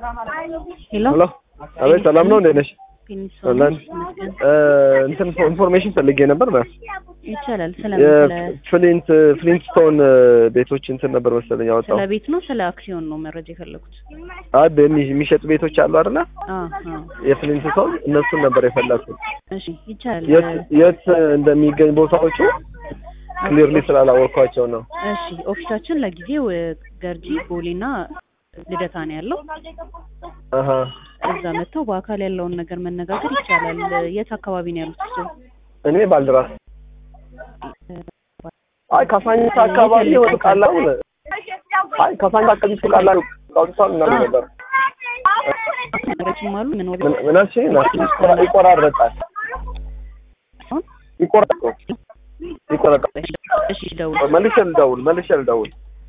ሄሎ ሄሎ አቤት፣ ሰላም ነው? እንዴት ነሽ? ፊኒክስ አለን። እንትን ኢንፎርሜሽን ፈልጌ ነበር ማለት ይቻላል። ስለምን ስለ የፍሊንት ፍሊንትስቶን ቤቶች እንትን ነበር መሰለኝ ያወጣው። ስለ ቤት ነው ስለ አክሲዮን ነው መረጃ የፈለጉት? አይ በሚ- የሚሸጡ ቤቶች አሉ አይደለ? አ አ የፍሊንትስቶን እነሱን ነበር የፈለኩት። እሺ ይቻላል። የት የት እንደሚገኝ ቦታዎቹ ክሊርሊ ስላላወቅኳቸው ነው። እሺ ኦፊሳችን ለጊዜው እ፣ ገርጂ ቦሌና ልደታ ነው ያለው። አሀ እዛ መጥተው በአካል ያለውን ነገር መነጋገር ይቻላል። የት አካባቢ ነው ያሉት? እሱ እኔ ባልደራስ አይ ካሳንቺስ አካባቢ ወጡ ቃላው አይ ካሳንቺስ አካባቢ ወጡ ቃላው አውጥቷል ምናምን ነበር ነገሮችም አሉ ምን ወደ ምን ምን አልሽኝ? ይቆራ- ይቆራረጣል ይቆራረጣል ይቆራረጣል እሺ ደውል መልሼ ልደውል መልሼ ልደውል